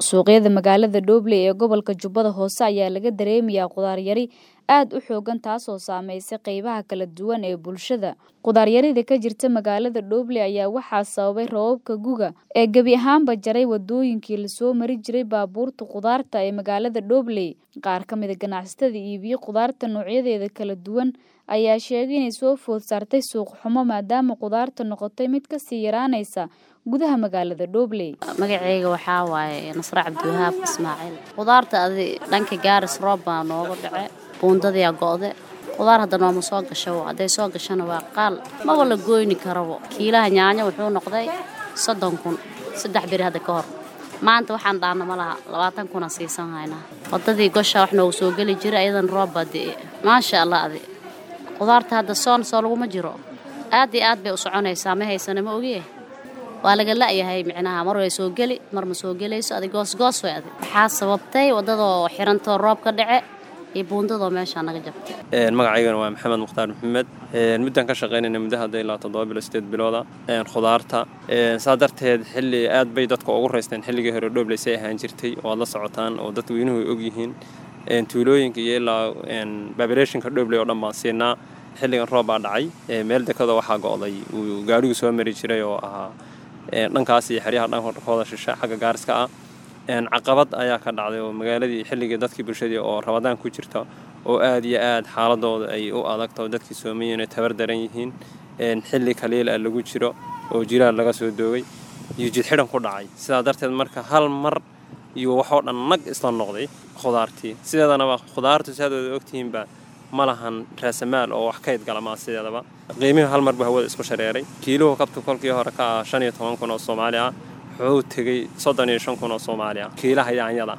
suuqyada magaalada Dhoble ee gobolka Jubbada Hoose ayaa laga dareemayaa qudaar yari aad u xoogan taasoo saameysay qaybaha kala duwan ee bulshada. Qudaar yarida ka jirta magaalada Dhoble ayaa waxaa sababay roobabka guga ee gebi ahaanba jaray wadooyinkii lasoo mari jiray baabuurta qudaarta ee magaalada Dhoble. Qaar ka mid a ganacsatada iibiya qudaarta noocyadeeda kala duwan ayaa sheegay inay soo food saartay suuq xumo maadaama qudaarta noqotay mid kasii yaraanaysa gudaha magaalada Dhoble. magacayga waxaa waaye nasre cabdiwahaab ismaaciil qudaarta adi dhanka gaaris roob baa nooga dhace buundadiyaa go'de qudaar hadda nooma soo gasho hadday soo gashana waa qaal maba la gooyni karabo kiilaha yaanyo wuxuu noqday soddon kun saddex beri hadda ka hor maanta waxaan dhaana ma laha labaatan kuna siisan haynaa waddadii gosha wax noogu soo geli jira iyadan roob baa di'e maasha allah adi qudaarta hadda soon soo laguma jiro aad iyo aad bay u soconaysaa ma haysana ma ogiye waa laga la'yahay micnaha mar way soo geli mar ma soo gelayso adi goosgoos way adi waxaa sababtay waddadoo xirantoo roob ka dhace iyo buundadoo meeshaa naga jabtay magacaygana waa maxamed mukhtaar maxamed muddaan ka shaqaynayna muddo hadda ilaa toddoba bilo sideed bilooda khudaarta saa darteed xilli aad bay dadka ugu raysteen xilligii hore dhoobleyse ahaan jirtay oo aad la socotaan oo dad weynuhu ay ogyihiin tuulooyinka iyo ilaa babileeshinka dhoobley oo dhan baan siinaa xilligan roob baa dhacay meel dekada waxaa go'day uu gaadhigu soo mari jiray oo ahaa dhankaas iyo xeryaha dhankooda shishe xagga gaariska ah caqabad ayaa ka dhacday oo magaaladii xilligii dadkii bulshadii oo rabadaan ku jirta oo aad iyo aad xaaladooda ay u adagta oo dadkii soomayiin ay tabar daran yihiin xilli kaliil ah lagu jiro oo jilaal laga soo doogay iyo jidxidhan ku dhacay sidaa darteed marka hal mar iyo waxoo dhan nag isla noqday khudaartii sideedanaba khudaartu si aad wada ogtihiinba ma lahan raasamaal oo wax kayd gala maa sideedaba qiimihii hal mar buu hawada isku shareeray kiiluhu kabtu kolkii hore ka ah shan iyo toban kun oo soomaali ah wuxuu tegey soddon iyo shan kun oo soomaali ah kiilaha yaanyada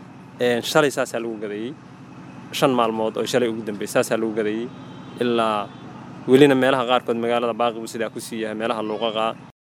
shalay saasaa lagu gadeeyey shan maalmood oo shalay ugu dambeysay saasaa lagu gadeeyey ilaa welina meelaha qaarkood magaalada baaqi buu sidaa ku sii yahay meelaha luuqaqa